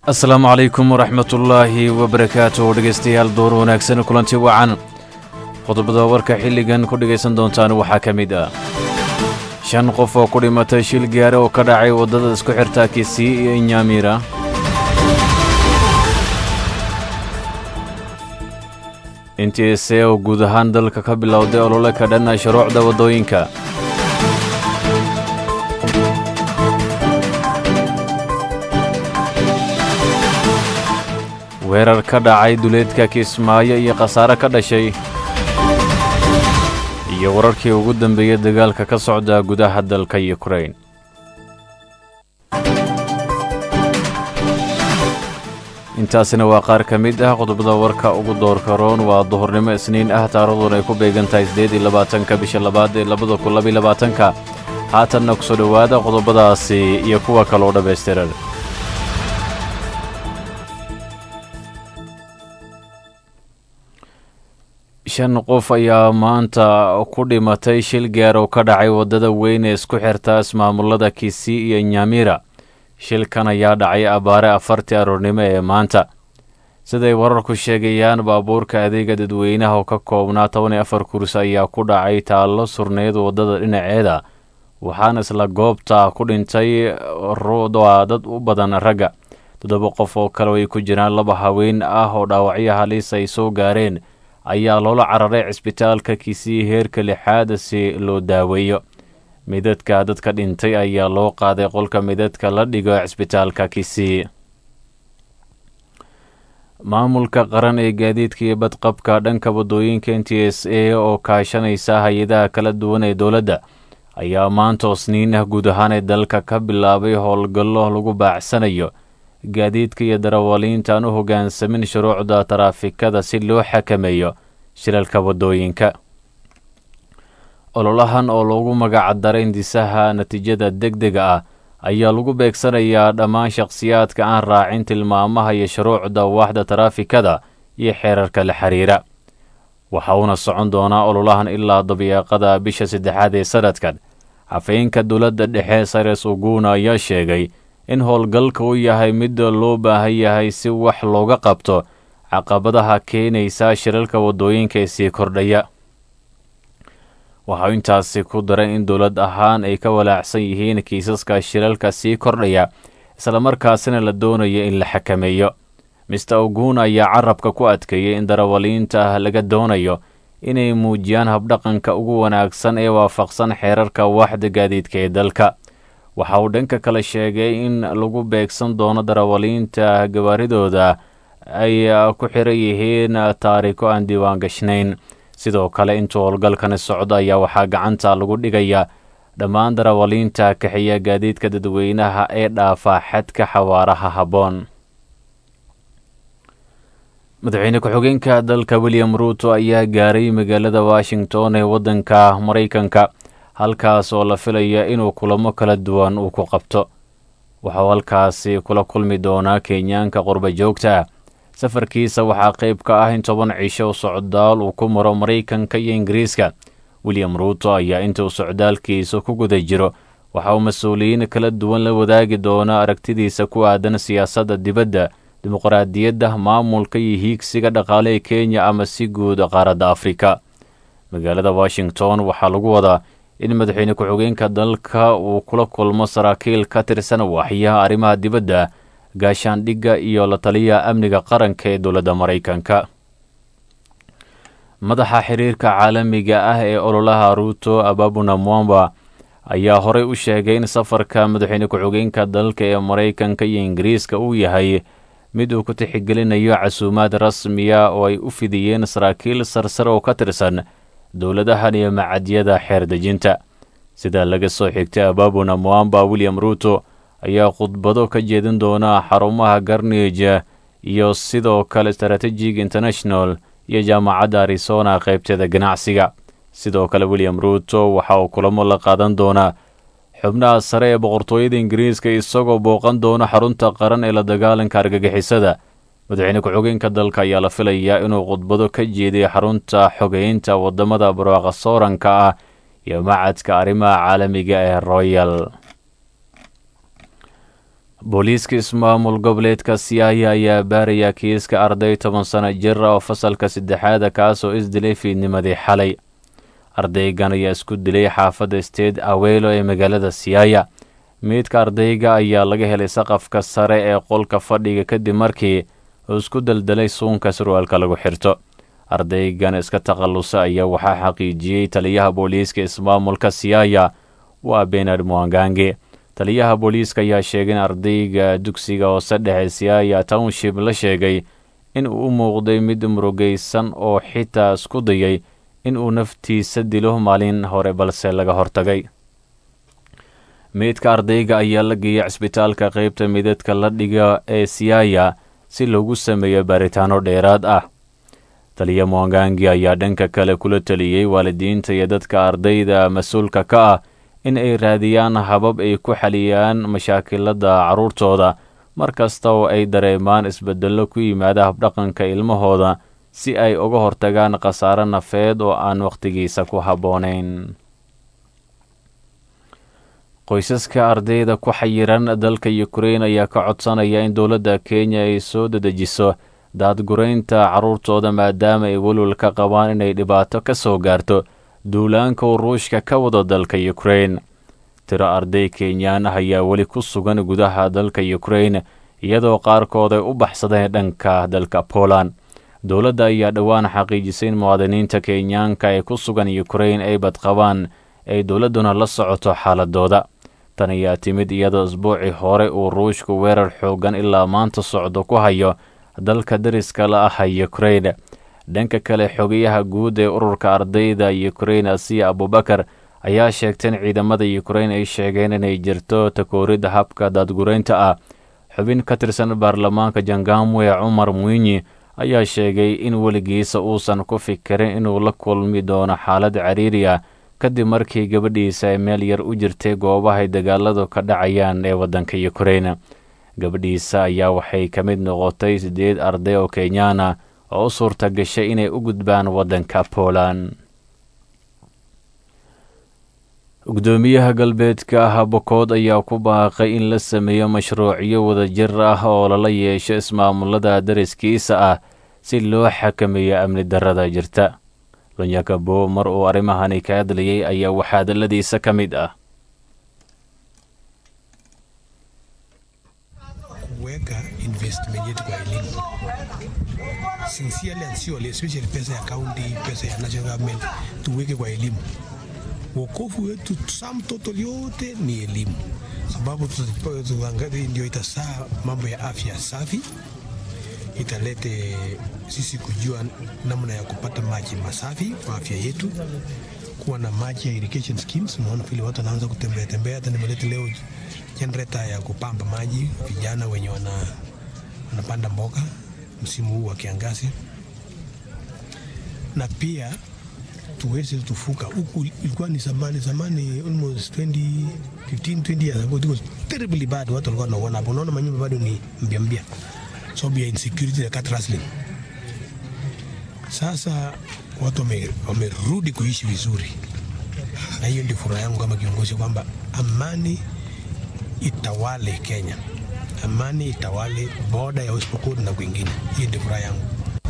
asalaamu calaykum waraxmatullaahi wabarakaatu dhegaystayaal door wanaagsan kulanti wacan qodobada warka xilligan ku dhegaysan doontaan waxaa ka mid ah shan qof oo ku dhimatay shil gaare oo ka dhacay waddada isku xirta kisii iyo inyamira intiise oo guud ahaan dalka ka bilowday olole ka dhan shuruucda waddooyinka weerar ka dhacay duleedka kismaayo iyo khasaare ka dhashay iyo wararkii ugu dambeeyey dagaalka ka socda gudaha dalka yukrain intaasina waa qaar ka mid ah qodobada warka ugu doorka roon waa duhurnimo isniin ah taarikhduun ay ku beegan tahay siddeed iyo labaatanka bisha labaad ee labada kun labiyo labaatanka haatanna ku soo dhowaada qodobadaasi iyo kuwa kaloo dhammaystiran shan qof ayaa maanta ku dhimatay shil gaar oo ka dhacay waddada weyn ee isku xirta ismaamulada kisii iyo nyamira shilkan ayaa dhacay abbaare afartii aroornimo ee maanta siday wararku sheegayaan baabuurka adeega dadweynaha oo ka koobnaa toban iyo afar kursi ayaa ku dhacay taallo surneyd waddada dhinaceeda waxaana isla goobta ku dhintay dad u badan ragga toddoba qof oo kale ay ku jiraan laba haween ah oo dhaawacyo halis ay soo gaareen ayaa loola cararay cisbitaalka kisii heerka lixaad si loo daaweeyo midadka dadka dhintay ayaa loo qaaday qolka midadka la dhigo cisbitaalka kisii maamulka qaran ee gaadiidka iyo badqabka dhanka waddooyinka n t s a oo kaashanaysa hay-adaha kala duwan ee dowladda ayaa maanta osniin ah guud ahaan ee dalka ka bilaabay howlgallo lagu baacsanayo gaadiidka iyo darawaliinta aan u hoggaansamin shuruucda taraafikada si loo xakameeyo shilalka waddooyinka ololahan oo loogu magacdaray indisaha natiijada deg dega ah ayaa lagu beegsanayaa dhammaan shakhsiyaadka aan raacin tilmaamaha iyo shuruucda waaxda taraafikada iyo xeerarka la xiriira waxa uuna socon doonaa ololahan ilaa dabiiqada bisha saddexaad ee sanadkan xafeenka dowladda dhexe sares uguna ayaa sheegay in howlgalka uu yahay mid loo baahan yahay si wax looga qabto caqabadaha keenaysa shilalka waddooyinka ee sii kordhaya waxau intaasi ku daray in dowlad ahaan ay ka walaacsan yihiin kiisaska shilalka sii kordhaya islamarkaasina la doonayo in la xakameeyo mister oguna ayaa carabka ku adkeeyey in darawaliinta ah laga doonayo inay muujiyaan habdhaqanka ugu wanaagsan ee waafaqsan xeerarka waaxda gaadiidka ee dalka waxa uu dhanka kale sheegay in lagu beegsan doono darawaliinta gabaaridooda ay ku xiran yihiin taariko aan diiwaan gashnayn sidoo kale intuu howlgalkani socdo ayaa waxaa gacanta lagu dhigaya dhammaan darawaliinta kaxiya gaadiidka dadweynaha ee dhaafa xadka xawaaraha habboon madaxweyne ku-xigeenka dalka william ruuto ayaa gaaray magaalada washington ee waddanka maraykanka halkaas oo la filaya inuu kulamo kala duwan uu ku qabto waxauu halkaasi kula kulmi doonaa kenyaanka qurba joogta safarkiisa waxaa qayb ka ah in toban cisho socdaal uu ku maro maraykanka iyo ingiriiska william ruuto ayaa inta uu socdaalkiisa ku guda jiro waxa uu mas-uuliyiin kala duwan la wadaagi doonaa aragtidiisa ku aadan siyaasadda dibadda dimuqraadiyadda maamulka iyo hiigsiga dhaqaale ee kenya ama si guud qaaradda afrika magaalada washington waxaa lagu wadaa in madaxweyne ku-xigeenka dalka uu kula kulmo saraakiil ka tirsan waaxyaha arrimaha dibadda gaashaandhigga iyo la taliyaha amniga qaranka ee dowladda maraykanka madaxa xiriirka caalamiga ah ee ololaha ruuto ababuna mwamba ayaa horey u sheegay in safarka madaxweyne ku-xigeenka dalka ee maraykanka iyo ingiriiska uu yahay mid uu ku tixgelinayo casuumaad rasmiya oo ay u fidiyeen saraakiil sarsare oo ka tirsan dowladahan iyo macadyada xeer dejinta sida laga soo xigtay ababuna mwamba william ruuto ayaa khudbado ka jeedin doona xarumaha garnage iyo sidoo kale strategic international iyo jaamacadda arizona qaybteeda ganacsiga sidoo kale william ruuto waxa uu kulamo la qaadan doonaa xubnaha sare ee boqortooyada ingiriiska isagoo booqan doona xarunta qaran ee la dagaalanka argagixisada madaxweyne ku-xigeenka dalka ayaa la filayaa inuu khudbado ka jeediyo xarunta xogeynta wadamada barwaaqa sooranka ah iyo macadka arrimaha caalamiga ee royal booliiska ismaamul goboleedka siyaaya ayaa baaraya kiiska arday toban sano jir oo fasalka saddexaada kaasoo isdilay fiidnimadii xalay ardaygan ayaa isku dilay xaafadda state aweylo ee magaalada siyaaya meydka ardayga ayaa laga helay saqafka sare ee qolka fadhiga kadib markii uu isku daldalay suunka surwaalka lagu xirto ardaygan iska takhallusa ayaa waxaa xaqiijiyey taliyaha booliiska ismaamulka siyaaya waa benard mwangange taliyaha booliiska ayaa sheegay in ardayga dugsiga hoose dhexe siyaaya township la sheegay in uu u muuqday mid murugaysan oo xitaa isku dayay in uu naftiisa dilo maalin hore balse laga hortagay meydka ardayga ayaa la geeyay cisbitaalka qaybta midadka la dhiga ee siyaaya si loogu sameeyo baaritaano dheeraad ah taliya mwangangi ayaa dhanka kale kula taliyey waalidiinta iyo dadka ardayda mas-uulka ka ah in ay raadiyaan habab ay ku xaliyaan mashaakilada carruurtooda mar kasta oo ay dareemaan isbeddello ku yimaada habdhaqanka ilmahooda si ay uga hortagaan khasaare nafeed oo aan wakhtigiisa ku habboonayn qoysaska ardayda ku xayiran dalka yukrain ayaa ka codsanaya in dowladda kenya ay soo dedejiso daadguraynta carruurtooda maadaama ay welwal ka qabaan inay dhibaato ka soo gaarto duulaanka uu ruushka ka wado dalka yukrain tiro arday kenyaan ah ayaa weli ku sugan gudaha dalka yukrain iyadoo qaarkood ay u baxsadeen dhanka dalka poland dowladda ayaa dhowaan xaqiijisay in muwaadiniinta kenyaanka ee ku sugan yukrain ay badqabaan ay dowladduna la socoto xaaladooda tan ayaa timid iyadoo isbuucii hore uu ruushku weerar xoogan ilaa maanta socdo ku hayo dalka dariska la ah yukrain dhanka kale xogayaha guud ee ururka ardayda yukrain asiya abubakar ayaa sheegtay in ciidamada yukrain ay sheegeen inay jirto takooridda habka daadguraynta ah xubin ka tirsan baarlamaanka jangamwe cumar mwinyi ayaa sheegay in weligiisa uusan ku fikirin inuu la kulmi doono xaalad cariiri ah kadib markii gabadhiisa ay meel yar u jirtay goobahay dagaaladu ka dhacayaan ee waddanka yukrain gabadhiisa ayaa waxay ka mid noqotay siddeed arday oo kenyaan ah oo u suurta gashay inay u gudbaan waddanka poland gudoomiyaha galbeedka ah bokood ayaa ku baaqay in la sameeyo mashruucyo wadajir ah oo lala yeesho ismaamulada dariskiisa ah si loo xakameeyo amni darrada jirta lunyakabo mar uu arrimahani ka hadlayay ayaa waxaa hadalladiisa ka mid ah kuweka investment yetu kwa elimu sincerely and surely, especially pesa ya county, pesa ya national government, tuweke kwa elimu. Wokovu wetu sum total yote ni elimu, sababu tuangalie, ndio itasaa mambo ya afya safi, italete sisi kujua namna ya kupata maji masafi kwa afya yetu, kuwa na maji ya irrigation schemes. Unaona vile watu wanaanza kutembea tembea, hata nimeleta leo generator ya kupamba maji vijana wenye wana, wanapanda mboga msimu huu wa kiangazi, na pia tuweze tufuka huku. Ilikuwa ni zamani zamani, almost 20 15 20 years ago, it was terribly bad. Watu walikuwa wanaona hapo, unaona manyumba bado ni mpya mpya, sababu ya insecurity ya cat rustling. Sasa watu wamerudi kuishi vizuri, na hiyo ndio furaha yangu kama kiongozi kwamba amani itawale Kenya, amani itawale boda ya West Pokot na kwingine. Hiyo ndio furaha yangu.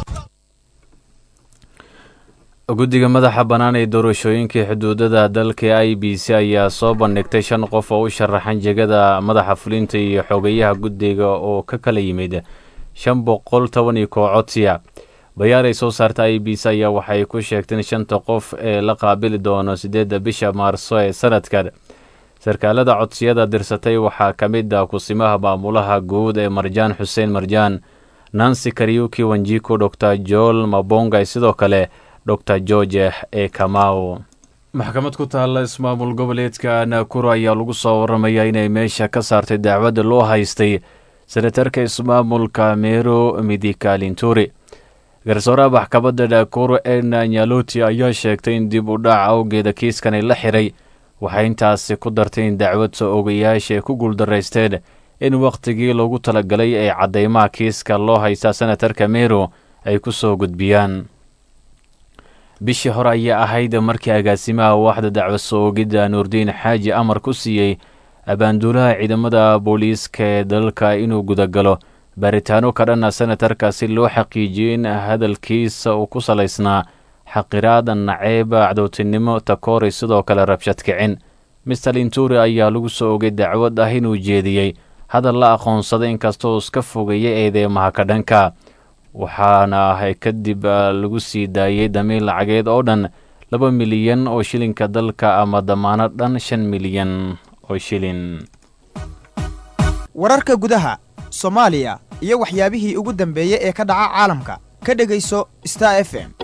guddiga madaxa bannaan ee doorashooyinkii xuduudada dalka i b c ayaa soo bandhigtay shan qof oo u sharaxan jegada madaxa fulinta iyo xogeyaha guddiga oo ka kala yimid shan boqol toban iyo koo codsiya bayaar ay soo saarta i b c ayaa waxay ku sheegteen shanta qof ee la qaabili doono siddeedda bisha maarso ee sanadkan sarkaalada codsiyada dirsatay waxaa ka mid ah kusimaha maamulaha guud ee marjaan xuseen marjaan nancy karyuki wanjiku dor joel mabonga sidoo kale dor george ee kamau maxkamad ku taalla ismaamul goboleedka naakuro ayaa lagu soo waramayaa inay meesha ka saartay dacwadda loo haystay senatarka ismaamulka meero midikaalinturi garsooraha maxkamadda naakuro ena nyaloti ayaa sheegtay in dib u dhac awgeeda kiiskani la xiray waxay intaasi ku dartay in dacwad soo ogayaasha ay ku guuldaraysteen in wakhtigii loogu talagalay ee caddeymaha kiiska loo haysta senatarka meero ay ku soo gudbiyaan bishii hore ayaa ahayd markii agaasimaha waaxda dacwo soo ogidda nuurdiin xaaji amar ku siiyey abaanduulaha ciidamada booliiska ee dalka inuu gudagalo baaritaano ka dhanna senatarka si loo xaqiijiyo in hadalkiisa uu ku salaysnaa xaqiraada naceeb cadowtinimo takoori sidoo kale rabshad kicin mister linturi ayaa lagu soo ogay dacwad ah inuu jeediyey hadal la aqoonsaday inkastoo iska fogeeya eedeymaha ka dhanka waxaana ah kadib lagu sii daayey damiir lacageed oo dhan laba milyan oo shilinka dalka ama damaano dhan shan milyan oo shilin wararka gudaha soomaaliya iyo waxyaabihii ugu dambeeyey ee ka dhaca caalamka ka dhegayso star f m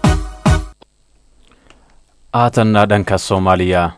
haatanna dhanka soomaaliya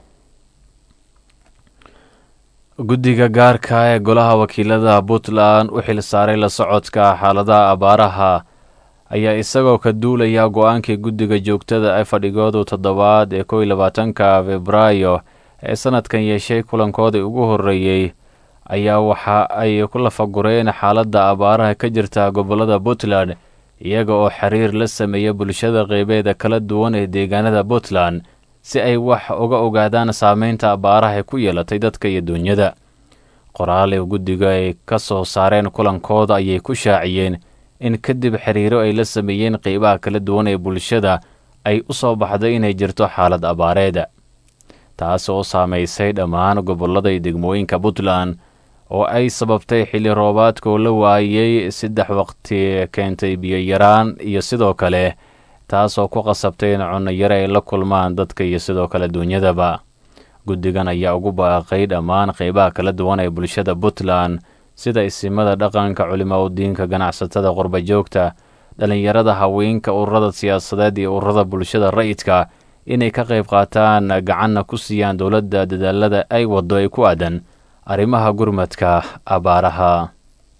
guddiga gaarka ee golaha wakiilada puntland u xil saaray la socodka xaaladaha abaaraha ayaa isagoo ka duulaya go-aankii guddiga joogtada ee fadhigoodu toddobaad ee kow iyo labaatanka febraayo ee sanadkan yeeshay kulankoodii ugu horreeyey ayaa waxa ay ku lafagureen xaaladda abaaraha ka jirta gobollada puntland iyaga oo xiriir la sameeya bulshada qeybeeda kala duwan ee deegaanada puntland si ay wax uga ogaadaan saameynta abaaraha ay ku yeelatay dadka iyo duunyada qoraal ee guddiga ay ka soo saareen kulankooda ayay ku shaaciyeen in kadib xiriiro ay la sameeyeen qeybaha kala duwan ee bulshada ay u soo baxday inay jirto xaalad abaareeda taas oo saamaysay dhammaan gobollada iyo degmooyinka puntland oo ay sababtay xilli roobaadkoo la waayey saddex waqti keentay biyo-yaraan iyo sidoo kale taasoo ku qasabtay in cunno-yare ay la kulmaan dadka iyo sidoo kale duunyadaba guddigan ayaa ugu baaqay dhammaan qeybaha kala duwan ee bulshada puntland sida isimada dhaqanka culimaa udiinka ganacsatada qurbajoogta dhallinyarada haweenka ururada siyaasadeed iyo ururada bulshada ra'yidka inay ka qayb qaataan gacanna ku siiyaan dowladda dadaalada ay waddo ay ku aadan arrimaha gurmadka abaaraha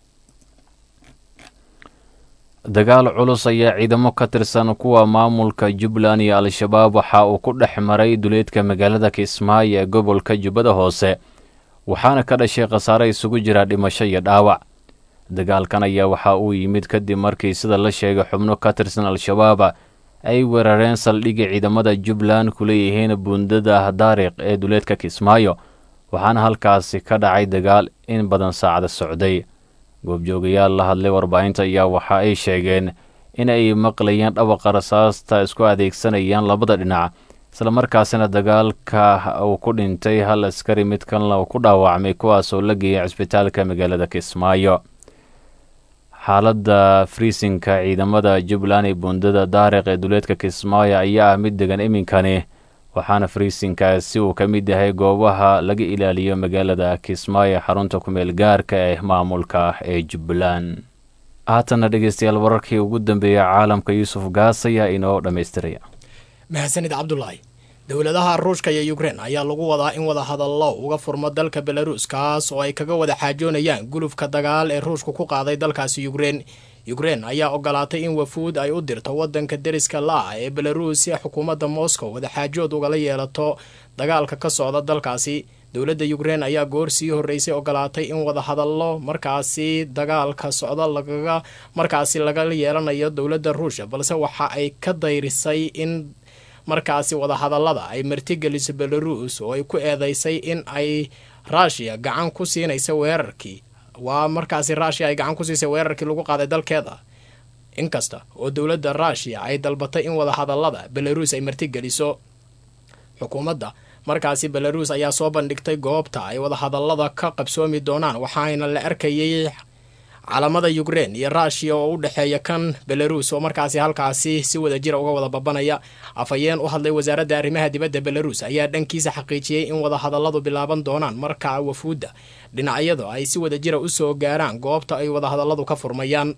dagaal culus ayaa ciidamo ka tirsan kuwa maamulka jubbaland iyo al-shabaab waxa uu ku dhex maray duleedka magaalada kismaayo ee gobolka jubbada hoose waxaana ka dhashay khasaare isugu jira dhimasho iyo dhaawac dagaalkan ayaa waxa uu yimid kadib markii sida la sheegay xubno ka tirsan al-shabaab ay weerareen saldhigii ciidamada jubbaland ku leeyihiin buundada daariq ee duleedka kismaayo waxaana halkaasi ka dhacay dagaal in badan saacada socday goobjoogayaal la hadlay warbaahinta ayaa waxa ay sheegeen in ay maqlayeen dhawaqa rasaasta isku adeegsanayaan labada dhinac islamarkaasina dagaalka uu ku dhintay hal askari mid kalena uu ku dhaawacmay kuwaasoo la geeyay cisbitaalka magaalada kismaayo xaaladda friisinka ciidamada jubbaland ee buundada daariq ee duleedka kismaayo ayaa ah mid degan iminkani waxaana friisinkaasi uu ka mid yahay goobaha laga ilaaliyo magaalada kismaayo xarunta kumeel gaarka ee maamulka ee jubbaland haatanna dhegeystayaal wararkii ugu dambeeya caalamka yuusuf gaas ayaa inoo dhammaystiraya mahadsanid cabdulaahi dowladaha ruushka iyo yukrein ayaa lagu wadaa in wada hadallo uga furmo dalka belaruus kaas oo ay kaga wada xaajoonayaan gulufka dagaal ee ruushku ku qaaday dalkaasi yukrein yukrein ayaa ogolaatay in wafuud ay u dirto wadanka deriska la-ah ee belaruus si xukuumadda moscow wadaxaajood ugala yeelato dagaalka ka socda dalkaasi dowladda yukrein ayaa goor sii horreysay ogolaatay in wada hadallo markaasi dagaalka socda lagaga markaasi laga yeelanayo dowladda ruushya balse waxa ay ka dayrisay in markaasi wadahadallada ay martigeliso belaruus oo ay ku eedeysay in ay ruushiya gacan ku siinaysa weerarkii waa markaasi ruushiya ay gacan ku siisay weerarkii lagu qaaday dalkeeda inkasta oo dowladda ruushiya ay dalbatay in wadahadallada belaruus ay martigeliso xukuumadda markaasi belaruus ayaa soo bandhigtay goobta ay wadahadallada ka qabsoomi doonaan waxaana la arkayay calamada yukrein iyo ruushiya oo u dhexeeya kan belaruus oo markaasi halkaasi si wada jira uga wada babanaya afhayeen u hadlay wasaaradda arrimaha dibadda belaruus ayaa dhankiisa xaqiijiyey in wadahadalladu bilaaban doonaan marka wafuudda dhinacyadu ay si wada jira usoo gaaraan goobta ay wadahadalladu ka furmayaan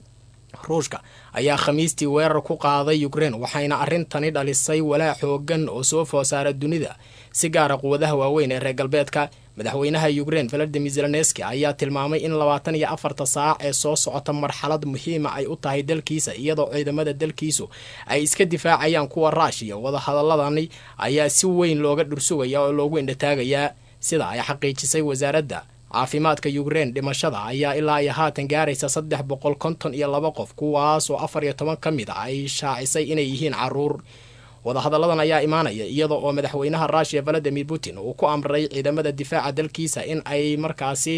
ruushka ayaa khamiistii weerar ku qaaday yukrein waxayna arrintani dhalisay walaac xoogan oo soo foosaara dunida si gaara quwadaha waaweyn ee reer galbeedka madaxweynaha yukrein valadimir zelenski ayaa tilmaamay in labaatan iyo afarta saac ee soo socota marxalad muhiima ay u tahay dalkiisa iyadoo ciidamada dalkiisu ay iska difaacayaan kuwa ruushiya wadahadaladani ayaa si weyn looga dhursugaya oo loogu indhataagayaa sida ay xaqiijisay wasaaradda caafimaadka yukrein dhimashada ayaa ilaa iyo haatan gaaraysa saddex boqol konton iyo laba qof kuwaas oo afar iyo toban ka mid a ay shaacisay inay yihiin caruur wadahadalladan ayaa imaanaya iyada oo madaxweynaha ruushiya valadimir putin uu ku amray ciidamada difaaca dalkiisa in ay markaasi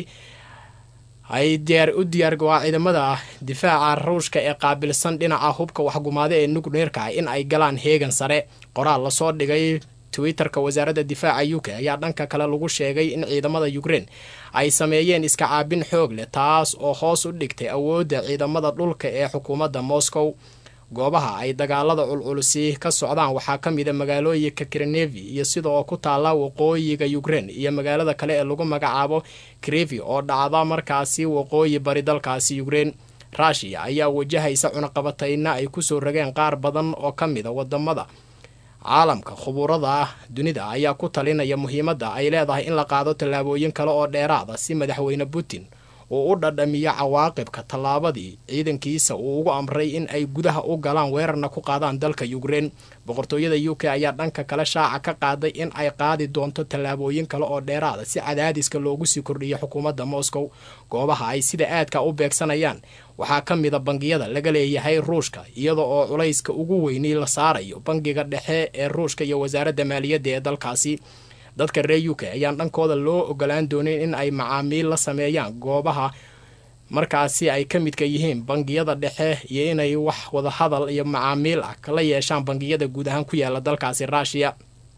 ay diyaar u diyaar waa ciidamada difaaca ruushka ee qaabilsan dhinaca hubka waxgumaada ee nukleerka ah in ay galaan heegan sare qoraal lasoo dhigay twitterka wasaaradda difaaca u k ayaa dhanka kale lagu sheegay in ciidamada ukrein ay sameeyeen iska caabin xoog leh taas oo hoos u dhigtay awoodda ciidamada dhulka ee xukuumadda moscow goobaha ay dagaalada culculisi ka socdaan waxaa ka mid a magaalooyinka krenevi iyo sida oo ku taalla waqooyiga ukrein iyo magaalada kale ee lagu magacaabo krevi oo dhacda markaasi waqooyi bari dalkaasi ukrein ruushiya ayaa wajahaysa cunaqabatayna ay kusoo rageen qaar badan oo ka mid a wadamada caalamka khubuurada dunida ayaa ku talinaya muhiimadda ay leedahay in la qaado tallaabooyin kale oo dheeraada si madaxweyne putin uu u dhadhamiyo cawaaqibka tallaabadii ciidankiisa uu ugu amray in ay gudaha u galaan weerarna ku qaadaan dalka ukrein boqortooyada u k ayaa dhanka kale shaaca ka qaaday in ay qaadi doonto tallaabooyin kale oo dheeraada si cadaadiska loogu sii kordhiyo xukuumadda moscow goobaha ay sida aadka u beegsanayaan waxaa ka mida bangiyada laga leeyahay ruushka iyada oo culayska ugu weynay la saarayo bangiga dhexe ee ruushka iyo wasaaradda maaliyadda ee dalkaasi dadka reer u k ayaan dhankooda loo ogolaan doonin in ay macaamiil la sameeyaan goobaha markaasi ay ka midka yihiin bangiyada dhexe iyo inay wax wadahadal iyo macaamiil ah kala yeeshaan bangiyada guud ahaan ku yaala dalkaasi ruushiya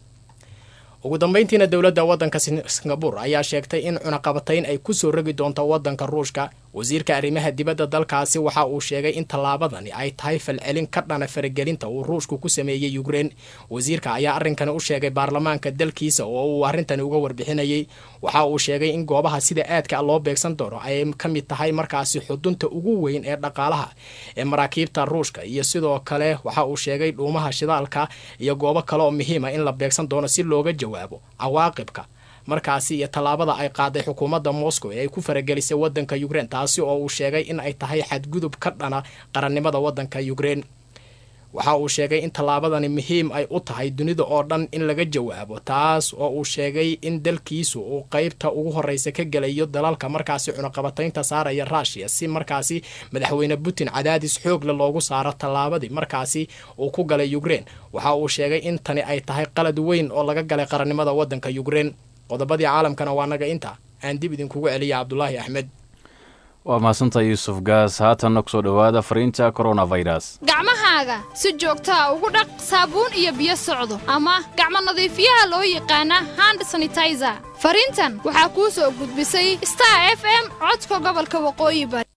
ugu dambeyntiina dowladda waddanka singabur ayaa sheegtay in cunaqabatayn ay kusoo rogi doonto waddanka ruushka wasiirka arrimaha dibadda dalkaasi waxa uu sheegay in tallaabadani ay tahay falcelin ka dhana faragelinta uu ruushku ku sameeyey ukrein wasiirka ayaa arrinkani u sheegay baarlamaanka dalkiisa oo uu arrintani uga warbixinayey waxa uu sheegay in goobaha sida aadka loo beegsan doono ay ka mid tahay markaasi xudunta ugu weyn ee dhaqaalaha ee maraakiibta ruushka iyo sidoo kale waxa uu sheegay dhuumaha shidaalka iyo goobo kale oo muhiima in la beegsan doono si looga jawaabo cawaaqibka markaasi iyo tallaabada ay qaaday xukuumadda moscow ee ay ku faragelisay waddanka ukrein taasi oo uu sheegay in ay tahay xadgudub ka dhana qarannimada waddanka ukrein waxa uu sheegay in tallaabadani muhiim ay u tahay dunida oo dhan in laga jawaabo taas oo uu sheegay in dalkiisu uu qeybta ugu horeysa ka gelayo dalalka markaasi cunaqabataynta saaraya ruushiya si markaasi madaxweyne putin cadaadis xoogle loogu saaro tallaabadii markaasi uu ku galay ukrein waxa uu sheegay in tani ay tahay qalad weyn oo laga galay qarannimada waddanka ukrein qodobadii caalamkana waa naga inta aan dib idinkugu celiya cabdulaahi axmed waa mahadsantaha yuusuf gaas haatanna kusoo dhowaada fariinta coronavirus gacmahaaga si joogtaa ugu dhaq saabuun iyo biyo socdo ama gacmo nadiifiyaha loo yaqaana hand sanitizer fariintan waxaa kuu soo gudbisay star f m codka gobolka waqooyi bari